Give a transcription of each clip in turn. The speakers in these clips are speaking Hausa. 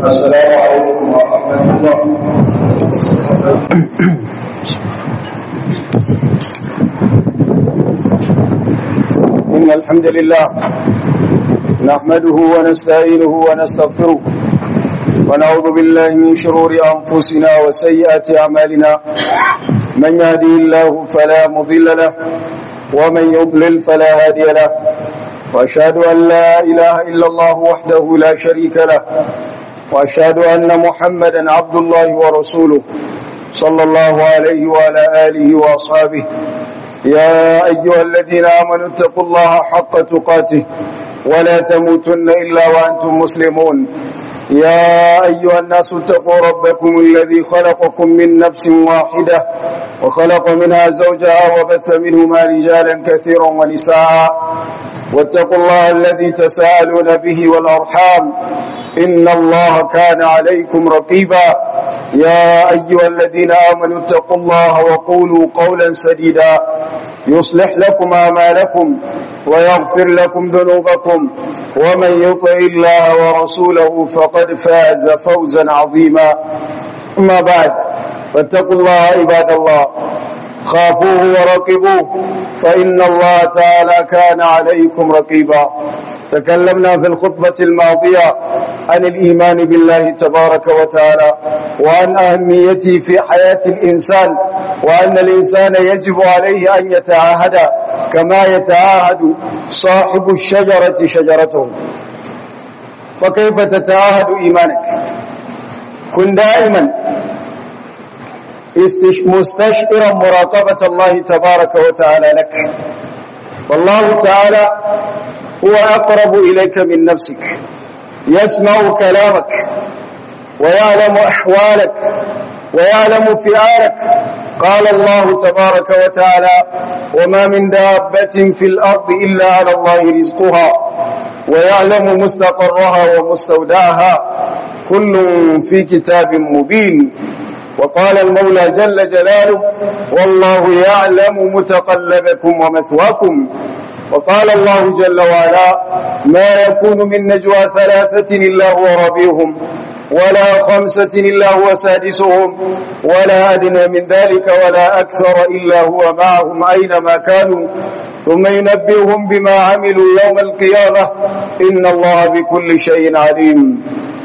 السلام عليكم ورحمة الله إن الحمد لله نحمده ونستعينه ونستغفره ونعوذ بالله من شرور أنفسنا وسيئات أعمالنا من يهدي الله فلا مضل له ومن يضلل فلا هادي له وأشهد أن لا إله إلا الله وحده لا شريك له وأشهد أن محمدا عبد الله ورسوله صلى الله عليه وعلى آله وأصحابه يا أيها الذين آمنوا اتقوا الله حق تقاته ولا تموتن إلا وأنتم مسلمون يا أيها الناس اتقوا ربكم الذي خلقكم من نفس واحدة وخلق منها زوجها وبث منهما رجالا كثيرا ونساء واتقوا الله الذي تساءلون به والأرحام إن الله كان عليكم رقيبا يا أيها الذين آمنوا اتقوا الله وقولوا قولا سديدا يصلح لكم أعمالكم ويغفر لكم ذنوبكم ومن يطع الله ورسوله فقد فاز فوزا عظيما أما بعد فاتقوا الله عباد الله خافوه ورقبوه فإن الله تعالى كان عليكم رقيبا تكلمنا في الخطبة الماضية عن الإيمان بالله تبارك وتعالى وعن أهميته في حياة الإنسان وأن الإنسان يجب عليه أن يتعاهد كما يتعاهد صاحب الشجرة شجرته وكيف تتعاهد إيمانك كن دائما مستشعرا مراقبة الله تبارك وتعالى لك والله تعالى هو أقرب إليك من نفسك يسمع كلامك ويعلم أحوالك ويعلم فعالك قال الله تبارك وتعالى وما من دابة في الأرض إلا على الله رزقها ويعلم مستقرها ومستودعها كل في كتاب مبين وقال المولى جل جلاله والله يعلم متقلبكم ومثواكم وقال الله جل وعلا ما يكون من نجوى ثلاثة إلا هو ربيهم ولا خمسة إلا هو سادسهم ولا أدنى من ذلك ولا أكثر إلا هو معهم أينما كانوا ثم ينبئهم بما عملوا يوم القيامة إن الله بكل شيء عليم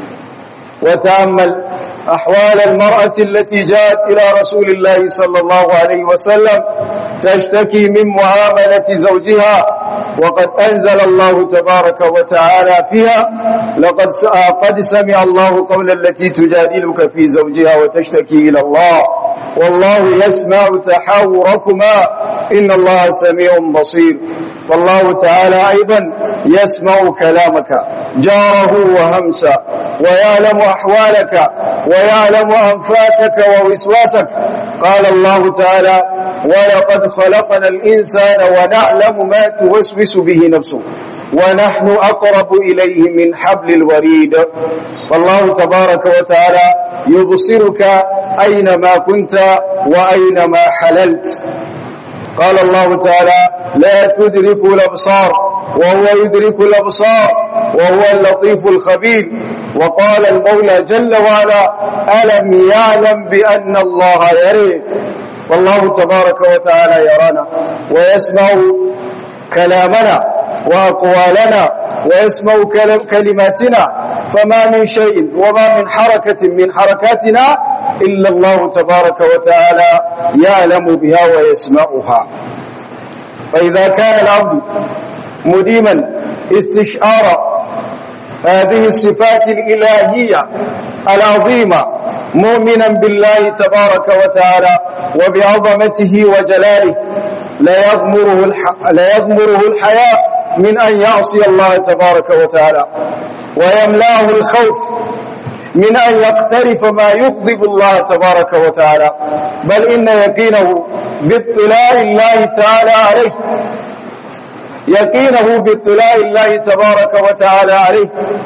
وتأمل أحوال المرأة التي جاءت إلى رسول الله صلى الله عليه وسلم تشتكي من معاملة زوجها وقد أنزل الله تبارك وتعالى فيها لقد قد سمع الله قول التي تجادلك في زوجها وتشتكي إلى الله والله يسمع تحاوركما إن الله سميع بصير والله تعالى أيضا يسمع كلامك جاره وهمسا ويعلم أحوالك ويعلم أنفاسك ووسواسك قال الله تعالى ولقد خلقنا الإنسان ونعلم ما توسوس به نفسه ونحن أقرب إليه من حبل الوريد والله تبارك وتعالى يبصرك أينما كنت وأينما حللت قال الله تعالى لا تدرك الأبصار وهو يدرك الأبصار وهو اللطيف الخبير وقال المولى جل وعلا ألم يعلم بأن الله يري والله تبارك وتعالى يرانا ويسمع كلامنا وأقوالنا ويسمع كلماتنا فما من شيء وما من حركة من حركاتنا إلا الله تبارك وتعالى يعلم بها ويسمعها فإذا كان العبد مديما استشعار هذه الصفات الإلهية العظيمة مؤمنا بالله تبارك وتعالى وبعظمته وجلاله لا يغمره, الح... لا يغمره الحياء من أن يعصي الله تبارك وتعالى ويملاه الخوف من أن يقترف ما يغضب الله تبارك وتعالى بل إن يقينه باطلاع الله تعالى عليه يقينه باطلاع الله تبارك وتعالى عليه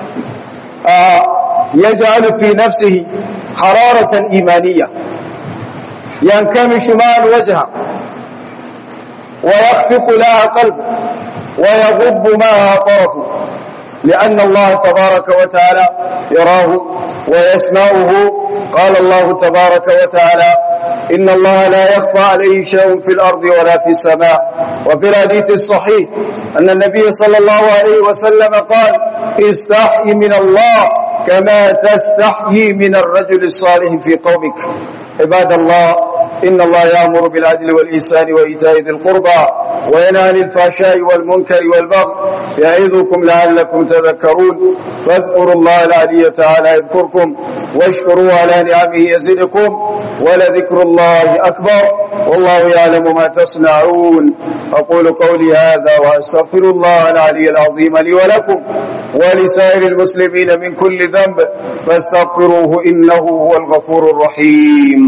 آه يجعل في نفسه حرارة إيمانية ينكمش مع الوجه ويخفق لها قلب ويغب معها طرفه لأن الله تبارك وتعالى يراه ويسمعه قال الله تبارك وتعالى إن الله لا يخفى عليه شيء في الأرض ولا في السماء وفي الحديث الصحيح أن النبي صلى الله عليه وسلم قال استحي من الله كما تستحيي من الرجل الصالح في قومك عباد الله إن الله يأمر بالعدل والإحسان وإيتاء ذي القربى وينهى عن الفحشاء والمنكر والبغي يعظكم لعلكم تذكرون فاذكروا الله العلي تعالى يذكركم واشكروا على نعمه يزدكم ولذكر الله أكبر والله يعلم ما تصنعون أقول قولي هذا وأستغفر الله العلي العظيم لي ولكم ولسائر المسلمين من كل ذنب فاستغفروه إنه هو الغفور الرحيم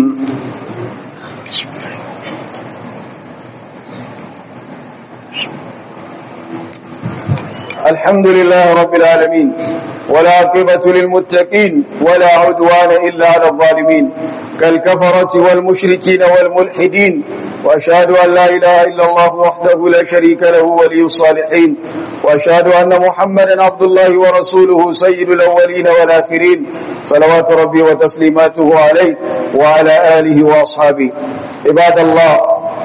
الحمد لله رب العالمين ولا عقبة للمتقين ولا عدوان إلا على الظالمين كالكفرة والمشركين والملحدين وأشهد أن لا إله إلا الله وحده لا شريك له ولي الصالحين وأشهد أن محمدا عبد الله ورسوله سيد الأولين والآخرين صلوات ربي وتسليماته عليه وعلى آله وأصحابه عباد الله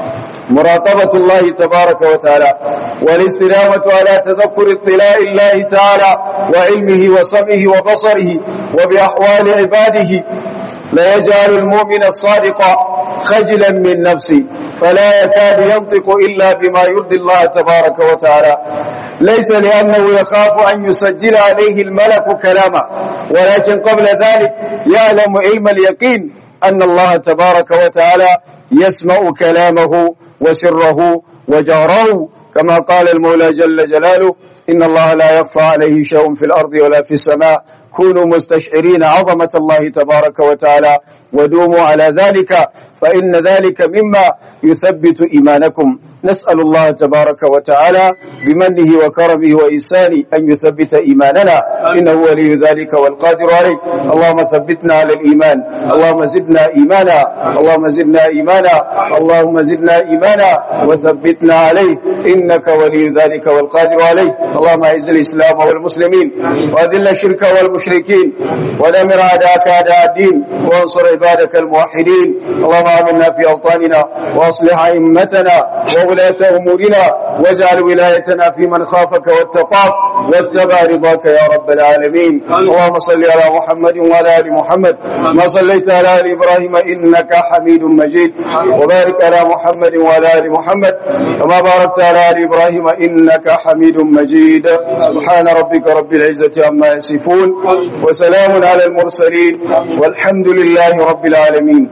مراقبة الله تبارك وتعالى والاستدامة على تذكر اطلاع الله تعالى وعلمه وسمعه وبصره وبأحوال عباده لا يجعل المؤمن الصادق خجلا من نفسه فلا يكاد ينطق إلا بما يرضي الله تبارك وتعالى ليس لأنه يخاف أن يسجل عليه الملك كلامه ولكن قبل ذلك يعلم علم اليقين أن الله تبارك وتعالى يسمع كلامه وسره وجهره كما قال المولى جل جلاله إن الله لا يخفى عليه شيء في الأرض ولا في السماء كونوا مستشعرين عظمة الله تبارك وتعالى ودوموا على ذلك فإن ذلك مما يثبت إيمانكم نسأل الله تبارك وتعالى بمنه وكرمه وإحسانه أن يثبت إيماننا إنه ولي ذلك والقادر عليه اللهم ثبتنا على الإيمان اللهم زدنا إيمانا اللهم زدنا إيمانا اللهم زدنا إيمانا وثبتنا عليه إنك ولي ذلك والقادر عليه اللهم أعز الإسلام والمسلمين وأذل الشرك والمشركين ودمر أعداءك أعداء الدين وانصر عبادك الموحدين اللهم آمنا في أوطاننا وأصلح أئمتنا وولاة أمورنا واجعل ولايتنا في من خافك واتقاك واتبع رضاك يا رب العالمين اللهم صل على محمد وعلى آل محمد ما صليت على آل إبراهيم إنك حميد مجيد وبارك على محمد وعلى آل محمد كما باركت على آل إبراهيم إنك حميد مجيد سبحان ربك رب العزة عما يصفون وسلام على المرسلين والحمد لله رب العالمين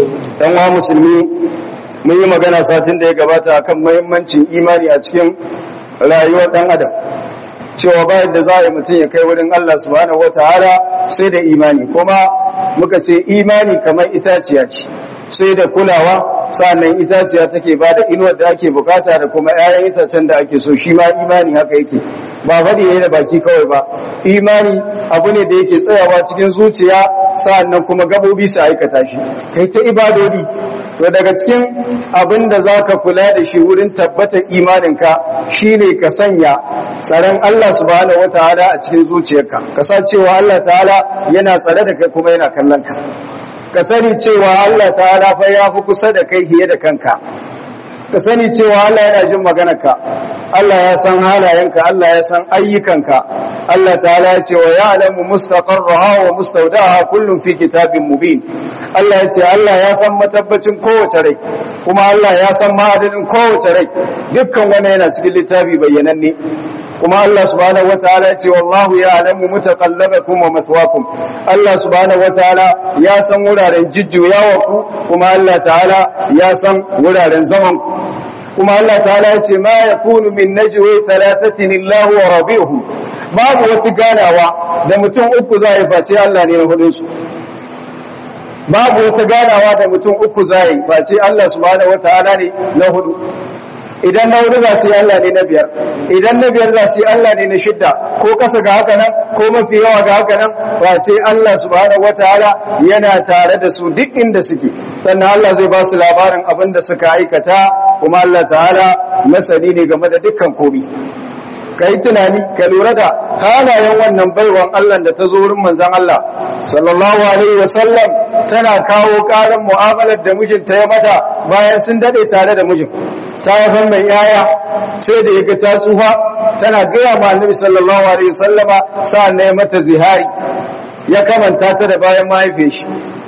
ɗan musulmi mun yi magana satin da ya gabata akan muhimmancin imani a cikin rayuwar ɗan adam cewa bayan da za a yi mutum ya kai wurin Allah subhanahu wataala sai da imani kuma muka ce imani kamar itaciya ce sai da kulawa sa'annan itaciya take ba da inuwar da ake bukata da kuma 'ya'yan itacen da ake so shi ma imani haka yake ba faɗi ne da baki kawai ba imani abu ne da yake tsayawa cikin zuciya sa'annan kuma gabobi su aikata shi kai ta ibadodi to daga cikin abin da za ka kula da shi wurin tabbatar imaninka shine ka sanya tsaron Allah subhanahu wataala a cikin zuciyarka ka sa cewa Allah ta'ala yana tsare da kai kuma yana kallon ka ka sani cewa Allah ta'ala fa ya fi kusa da kai fiye da kanka ka sani cewa Allah yana jin maganarka Allah ya san halayenka Allah ya san ayyukanka Allah ta'ala ya ce wa ya'lamu mustaqarraha wa mustawda'aha kullun fi kitabin mubin Allah ya ce Allah ya san matabbacin kowace rai kuma Allah ya san ma'adanin kowace rai dukkan wani yana cikin littafi bayyananne kuma Allah subhanahu wataala ya ce wallahu ya'lamu mutaqallabakum wa mathwakum Allah subhanahu wataala ya san wuraren jujjuyawarku kuma Allah ta'ala ya san wuraren zaman ku kuma Allah ta'ala ya ce ma yakunu min najwi thalathatin illa huwa rabi'uhum babu wata ganawa da mutum uku za ya face Allah ne na hudun su babu wata ganawa da mutum uku za yi face Allah subhanahu wataala ne na hudu idan na hudu za su yi Allah ne na biyar idan na biyar za su yi Allah ne na shidda ko kasa ga haka nan ko mafi yawa ga haka nan face Allah subhanahu wataala yana tare da su duk inda suke sannan Allah zai ba su labarin abin da suka aikata kuma Allah ta'ala masani ne game da dukkan komi ka yi tunani ka lura da halayen wannan baiwan Allah da ta zo wurin manzan Allah sallallahu alaihi wasallam tana kawo karin mu'amalar da mijinta ya mata bayan sun dade tare da mijin ta haifar mai yaya sai da yaga ta tsufa tana gaya ma annabi sallallahu alaihi wasallama sa'an ne mata zihari ya kamanta ta da bayan mahaifiyar shi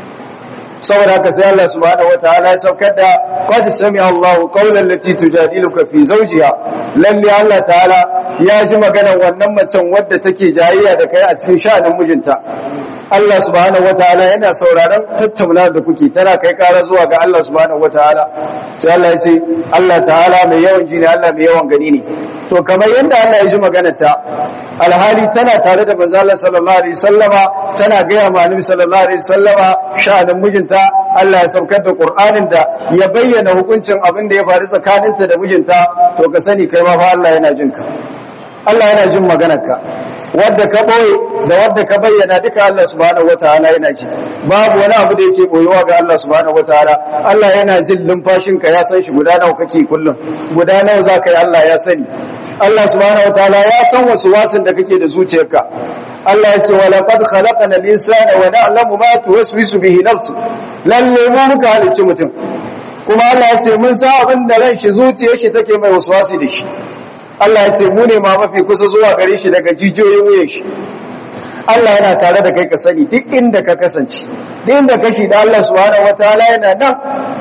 saboda haka sai Allah subhanahu wataala ya saukar da qad sami'a Allahu qawlan lati tujadiluka fi zawjiha lalle Allah ta'ala ya ji maganar wannan macen wadda take jayayya da kai a cikin sha'anin mijinta Allah subhanahu wataala yana sauraron tattauna da kuke tana kai kara zuwa ga Allah subhanahu wataala sai Allah ya ce Allah ta'ala mai yawan ji ne Allah mai yawan gani ne to kamar yadda Allah ya ji maganar ta alhali tana tare da manzo Allah sallallahu alaihi wasallama tana ga ma annabi sallallahu alaihi wasallama sha'anin mijinta Allah ya saukar da Qur'anin da ya bayyana hukuncin abin da ya faru tsakaninta da mijinta to ka sani kai ma fa Allah yana jin ka Allah yana jin maganarka wadda ka boye da wadda ka bayyana duka Allah subhanahu wataala yana ji babu wani abu da yake boyewa ga Allah subhanahu wataala Allah yana jin lumfashin ka ya san shi guda nawa kake kullum guda nawa zaka yi Allah ya sani Allah subhanahu wataala ya san wasu wasin da kake da zuciyarka Allah ya ce wa laqad khalaqana al-insana wa na'lamu ma tuwaswisu bihi nafsu lalle mu muka halicci mutum kuma Allah ya ce mun san abin da ran shi zuciyar shi take mai waswasi da shi Allah ya ce mu ne ma mafi kusa zuwa gare shi daga jijiyoyin wuyan shi Allah yana tare da kai ka sani duk inda ka kasance duk inda ka shi da Allah subhanahu wataala yana nan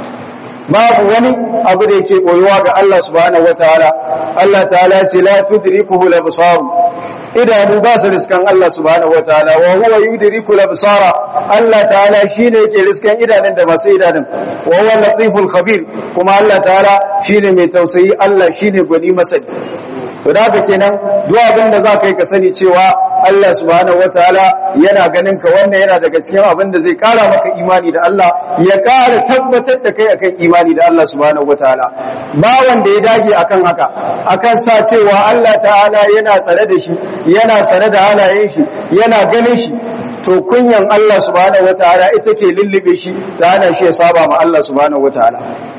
babu wani abu da yake koyuwa ga Allah subhanahu wataala Allah ta'ala ya ce la tudrikuhu al-absar idanu ba su riskan Allah subhanahu wataala wa huwa yudriku al-absara Allah ta'ala shine yake riskan idanun da masu idanun wa huwa latiful khabir kuma Allah ta'ala shine mai tausayi Allah shine gwani masani to da haka kenan duk abin da zaka yi ka sani cewa Allah subhanahu wataala yana ganin ka wannan yana daga cikin abin da zai kara maka imani da Allah ya kara tabbatar da kai akan imani da Allah subhanahu wataala ba wanda ya dage akan haka akan sa cewa Allah ta'ala yana tsare da shi yana tsare da halayen shi yana ganin shi to kunyan Allah subhanahu wataala ita ke lullube shi ta hana shi ya saba ma Allah subhanahu wataala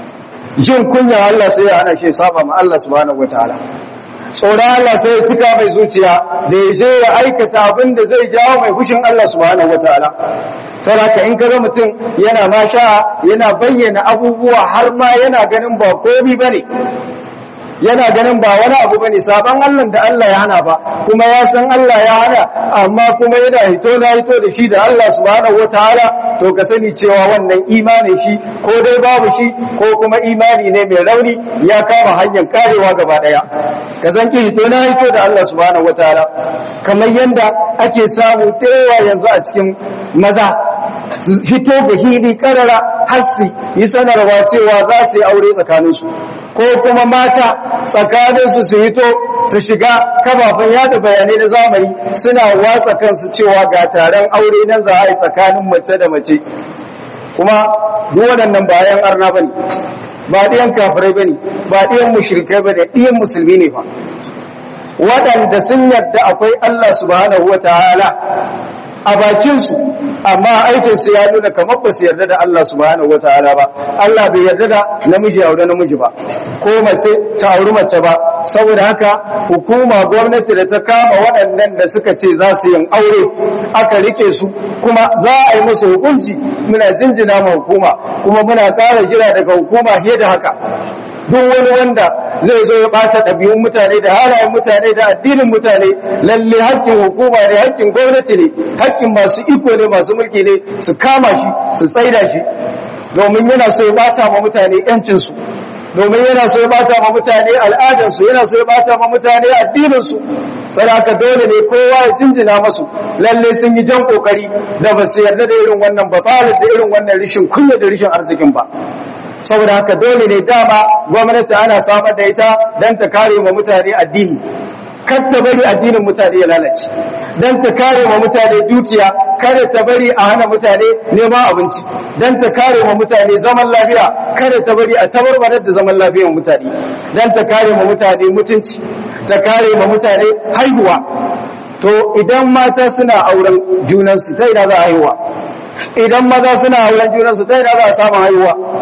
jin kunyan Allah sai ya hana shi ya saba ma Allah subhanahu wataala tsoron Allah sai ya cika mai zuciya da ya je ya aikata abin da zai jawo mai fushin Allah subhanahu wataala saboda in kaga mutum yana masha yana bayyana abubuwa har ma yana ganin ba komi bane yana ganin ba wani abu bane saban Allah da Allah ya hana ba kuma ya san Allah ya hana amma kuma yana hito na hito da shi da Allah subhanahu wataala to ka sani cewa wannan imani shi ko dai babu shi ko kuma imani ne mai rauni ya kama hanyar karewa gaba daya ka zan ki hito na hito da Allah subhanahu wataala kamar yanda ake samu tewa yanzu a cikin maza su fito ga hili karara hassi yi sanarwa cewa za su yi aure tsakaninsu ko kuma mata tsakaninsu su hito su shiga kafafen yada bayanai na zamani suna watsa kansu cewa ga taron aure nan za a yi tsakanin mace da mace kuma duk waɗannan bayan arna bane ba ɗiyan kafirai bane ba ɗiyan mushrikai bane ɗiyan musulmi ne fa waɗanda sun yarda akwai Allah subhanahu wataala a bakinsu amma aikinsu ya nuna kamar ba su yarda da Allah subhanahu wataala ba Allah bai yarda da namiji ya aure namiji ba ko mace ta auri mace ba saboda haka hukuma gwamnati da ta kama waɗannan da suka ce za su yin aure aka rike su kuma za a yi musu hukunci muna jinjina ma hukuma kuma muna ƙara jira daga hukuma fiye da haka duk wani wanda zai zo ya bata ɗabi'un mutane da halayen mutane da addinin mutane lalle hakkin hukuma ne hakkin gwamnati ne hakkin masu iko ne masu mulki ne su kama shi su tsaida shi domin yana so ya bata ma mutane yancinsu domin yana so ya bata ma mutane al'adarsu yana so ya bata ma mutane addininsu sadaka dole ne kowa ya jinjina masu lalle sun yi jan kokari da ba su yarda da irin wannan ba da irin wannan rishin kunya da rishin arzikin ba saboda haka dole ne dama gwamnati ana samar da ita don ta kare wa mutane addini kar ta bari addinin mutane ya lalace don ta kare wa mutane dukiya kada ta bari a hana mutane neman abinci don ta kare wa mutane zaman lafiya kada ta bari a tabarbarar da zaman lafiyar mutane don ta kare wa mutane mutunci ta kare wa mutane haihuwa to idan mata suna auren junansu ta ina za a haihuwa idan maza suna auren junansu ta ina za a samu haihuwa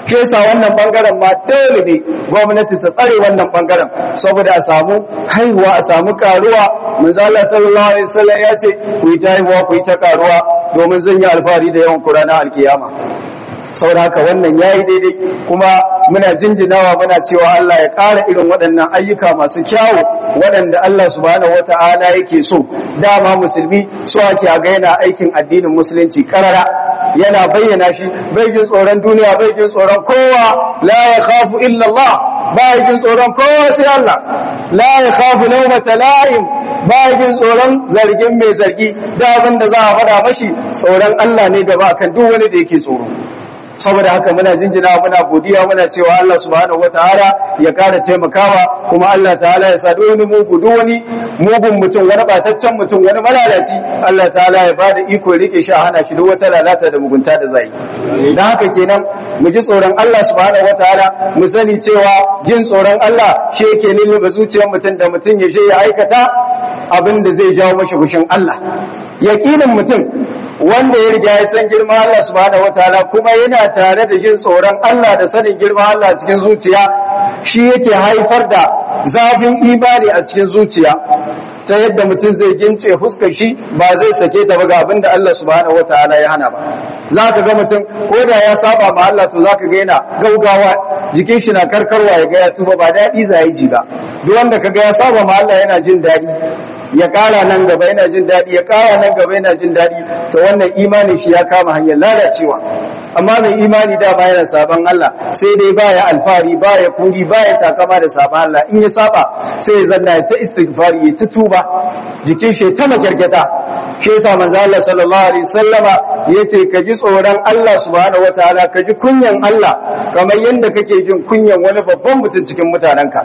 shi yasa wannan bangaren ma dole ne gwamnati ta tsare wannan bangaren saboda a samu haihuwa a samu karuwa manzo Allah sallallahu alaihi wasallam ya ce ku yi ta haihuwa ku yi ta karuwa domin zan yi alfahari da yawan kurana alkiyama saboda haka wannan yayi daidai kuma muna jinjinawa muna cewa Allah ya ƙara irin waɗannan ayyuka masu kyawu waɗanda Allah subhanahu wata'ala yake so dama musulmi so ake ga yana aikin addinin musulunci karara yana bayyana shi bai jin tsoron duniya bai jin tsoron kowa la ya khafu illa Allah bai jin tsoron kowa sai Allah la ya khafu lawmata la'im bai jin tsoron zargin mai zargi da abin da za a faɗa mashi tsoron Allah ne gaba akan duk wani da yake tsoro saboda haka muna jinjina muna godiya muna cewa Allah subhanahu wataala ya kara taimakawa kuma Allah ta'ala ya sa duk wani mugu duk wani mugun mutum wani bataccen mutum wani malalaci Allah ta'ala ya bada iko rike shi a hana shi duk wata lalata da mugunta da zai dan haka kenan mu ji tsoron Allah subhanahu wataala mu sani cewa jin tsoron Allah shi yake lulluɓe zuciyar mutum da mutum ya je ya aikata abin da zai jawo mashi fushin Allah yaqinin mutum wanda ya riga ya san girma Allah subhanahu wataala kuma yana tare da jin tsoron Allah da sanin girma Allah cikin zuciya shi yake haifar da zafin imani a cikin zuciya ta yadda mutum zai gince fuskar shi ba zai sake ta ba ga abin da Allah subhanahu wataala ya hana ba za ka ga mutum ko da ya saba ma Allah to za ka ga yana gaugawa jikin shi na karkarwa ya ga ya tuba ba daɗi za yi ji ba duk wanda ka ga ya saba ma Allah yana jin daɗi ya ƙara nan gaba yana jin daɗi ya ƙara nan gaba yana jin daɗi to wannan imanin shi ya kama hanyar lalacewa amma mai imani da yana sabon Allah sai dai baya alfari baya kuri baya takama da sabon Allah in ya saba sai ya zanna ta istighfari ya ta tuba jikin shi ta makyarketa shi yasa manzo Allah sallallahu alaihi wasallama yace ka ji tsoron Allah subhanahu wataala ka ji kunyan Allah kamar yanda kake jin kunyan wani babban mutum cikin mutanenka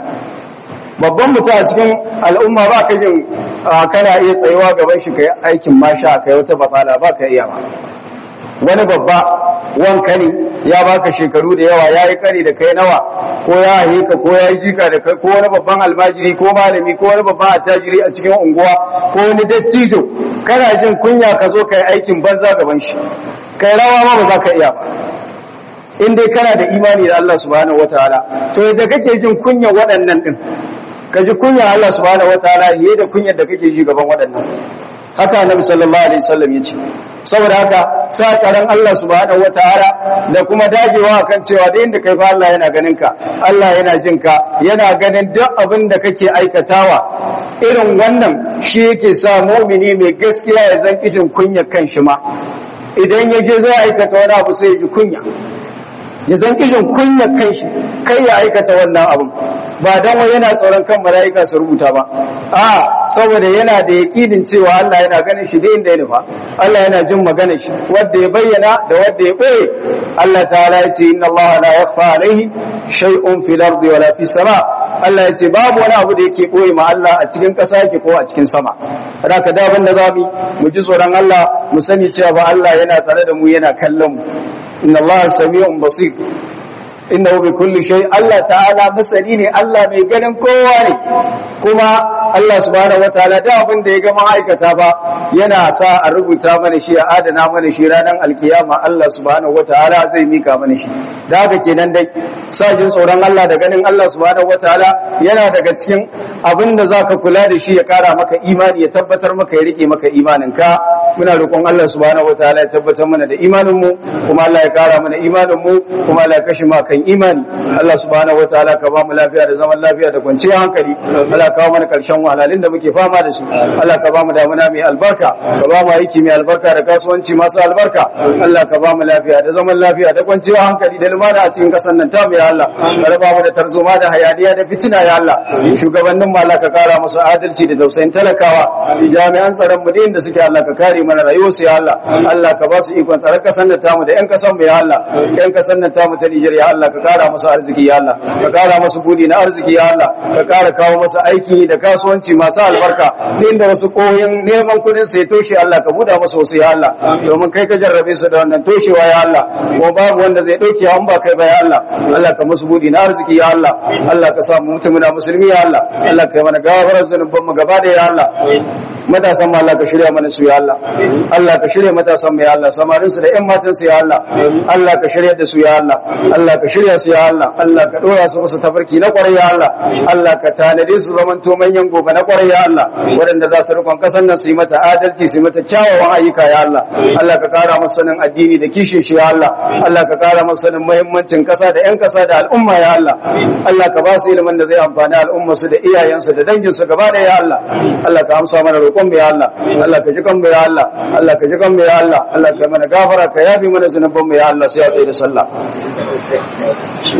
babban mutum a cikin al'umma ba ka yin kana iya tsayuwa gaban shi ka yi aikin masha ka yi wata batsala ba ka iya ba wani babba wanka ne ya baka shekaru da yawa ya yi kari da kai nawa ko ya haye ka ko ya yi jika da kai ko wani babban almajiri ko malami ko wani babban attajiri a cikin unguwa ko wani dattijo kana jin kunya ka zo ka yi aikin banza gaban shi kai rawa ma ba za ka iya ba in dai kana da imani da Allah subhanahu wataala to yadda kake jin kunya waɗannan din ka ji kunyar Allah subhanahu wataala yayin da kunyar da kake ji gaban waɗannan haka annabi sallallahu alaihi wasallam yace saboda haka sa tsaron Allah subhanahu wataala da kuma dagewa akan cewa da inda kai fa Allah yana ganin ka Allah yana jin ka yana ganin duk abin da kake aikatawa irin wannan shi yake sa mu'mini mai gaskiya ya zan kijin kunyar kan shi ma idan ya je zai aikata wani abu sai ya ji kunya ya zan kijin kunyar kan shi kai ya aikata wannan abin ba dan wai yana tsoron kan mala'ika su rubuta ba a saboda yana da yaqinin cewa Allah yana ganin shi da inda ya nufa Allah yana jin maganar shi wanda ya bayyana da wanda ya boye Allah ta'ala ya ce inna Allah la yakhfa alaihi shay'un fil ardi wala fis sama Allah ya ce babu wani abu da yake boye ma Allah a cikin ƙasa yake ko a cikin sama haka da abin da zamu mu ji tsoron Allah mu sani cewa ba Allah yana tsare da mu yana kallon mu inna Allah sami'un basir innahu bi kulli shay Allah ta'ala masani ne Allah mai ganin kowa ne kuma Allah subhanahu wataala da abin da ya ga ma'aikata ba yana sa a rubuta mana shi a adana mana shi ranar alkiyama Allah subhanahu wataala zai mika mana shi da haka kenan dai sa jin tsoron Allah da ganin Allah subhanahu wataala yana daga cikin abin da zaka kula da shi ya kara maka imani ya tabbatar maka ya rike maka imanin ka muna roƙon Allah subhanahu wataala ya tabbatar mana da imanin mu kuma Allah ya kara mana imanin mu kuma Allah ya kashe mu kan imani Allah subhanahu wataala ka ba mu lafiya da zaman lafiya da kwanciyar hankali Allah ka kawo mana karshen wahalhalun da muke fama da su Allah ka ba mu damuna mai albarka ka ba mu aiki mai albarka da kasuwanci masu albarka Allah ka ba mu lafiya da zaman lafiya da kwanciyar hankali da lumana a cikin kasan nan ta mu ya Allah ka raba mu da tarzoma da hayaniya da fitina ya Allah shugabannin mu Allah ka kara musu adalci da tausayin talakawa jami'an tsaron mu da inda suke Allah ka kare mana rayuwarsu ya Allah Allah ka ba su ikon tsaron kasan nan tamu da yan kasan mu ya Allah yan kasan nan tamu ta Nijar ya Allah ka kara musu arziki ya Allah ka kara musu budi na arziki ya Allah ka kara kawo musu aiki da kasuwanci masu albarka inda wasu koyin neman kudin sai toshe Allah ka buda musu wasu ya Allah domin kai ka jarrabe su da wannan toshewa ya Allah ko babu wanda zai dauke an ba kai ba ya Allah Allah ka musu budi na arziki ya Allah Allah ka sa mu mutum na musulmi ya Allah Allah ka yi mana gafarar zunuban mu gaba da ya Allah matasan mu Allah ka shirya mana su ya Allah Allah ka shirya matasan mu ya Allah samarin su da ƴan matan su ya Allah Allah ka shirya da su ya Allah Allah ka shirya su ya Allah Allah ka dora su musu tafarki na kwarai ya Allah Allah ka tanade su zaman to manyan gobe na kwarai ya Allah waɗanda za su rikon kasan nan su yi mata adalci su yi mata kyawawan ayyuka ya Allah Allah ka kara musu sanin addini da kishin shi ya Allah Allah ka kara musu sanin muhimmancin kasa da ƴan kasa da al'umma ya Allah Allah ka ba su ilimin da zai amfani al'umma su da iyayensu da dangin su gaba da ya Allah Allah ka amsa mana roƙon mu ya Allah Allah ka ji kan mu ya Allah Allah ka ji kan mu ya Allah Allah ka mana gafara ka yabi mana zunuban mu ya Allah sai a tsaye da sallah